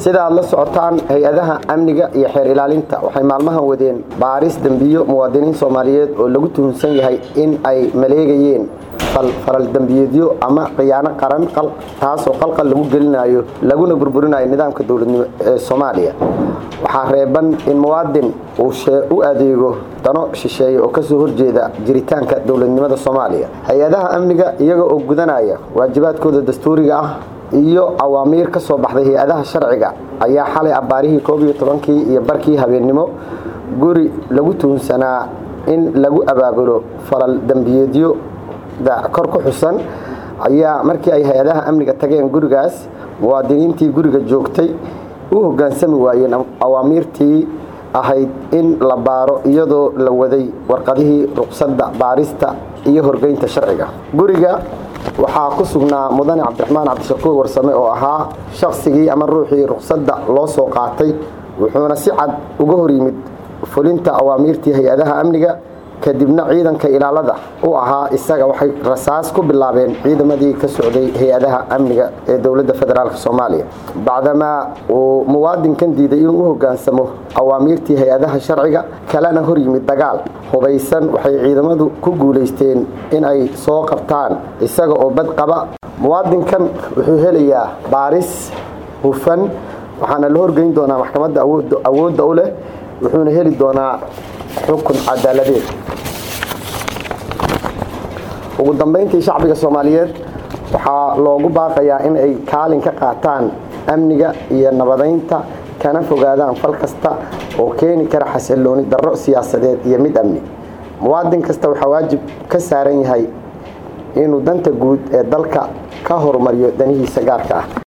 sida aad la socotaan hay-adaha amniga iyo xeer ilaalinta waxay maalmahan wadeen baaris dembiyo muwaadiniin soomaaliyeed oo lagu tuhunsan yahay in ay maleegayeen faral dembiyeedyo ama khiyaano qaran taasoo qalqal lagu gelinayo laguna burburinayo nidaamka dowladnimo ee soomaaliya waxaa reeban in muwaadin uu u adeego dano shisheeye oo kasoo horjeeda jiritaanka dowladnimada soomaaliya hay-adaha amniga iyaga oo gudanaya waajibaadkooda dastuuriga ah iyo awaamiir ka soo baxday hay-adaha sharciga ayaa xalay abbaarihii koob iyo tobankii iyo barkii habeennimo guri lagu tuhunsanaa in lagu abaabulo falal dembiyeedyo kor ku xusan ayaa markii ay hay-adaha amniga tageen gurigaas muwaadiniintii guriga joogtay u hoggaansami waayeen awaamiirtii ahayd in la baaro iyadoo la waday warqadihii ruqsadda baarista iyo horgeynta sharciga guriga waxaa ku sugnaa mudane cabdiraxmaan cabdishakuur warsame oo ahaa shaqsigii ama ruuxii ruqsadda loo soo qaatay wuxuuna si cad uga hor yimid fulinta awaamiirtii hay-adaha amniga kadibna ciidanka ilaalada u ahaa isaga waxay rasaas ku bilaabeen ciidamadii ka socday hay-adaha amniga ee dowladda federaalk soomaaliya bacdamaa uu muwaadinkan diiday inuu u hoggaansamo awaamiirtii hay-adaha sharciga kalena hor yimid dagaal hubaysan waxay ciidamadu ku guulaysteen in ay soo qabtaan isaga oo bad qaba muwaadinkan wuxuu helayaa baaris hufan waxaana la horgeyn doonaa maxkamadda awoodda u leh wuxuuna heli doonaa xukun cadaaladeed ugu dambayntii shacbiga soomaaliyeed waxaa loogu baaqayaa in ay kaalin ka qaataan amniga iyo nabadaynta kana fogaadaan fal kasta oo keeni kara xasilooni darro siyaasadeed iyo mid amni muwaadin kasta waxaa waajib ka saaran yahay inuu danta guud ee dalka ka horumariyo danihiisa gaarka ah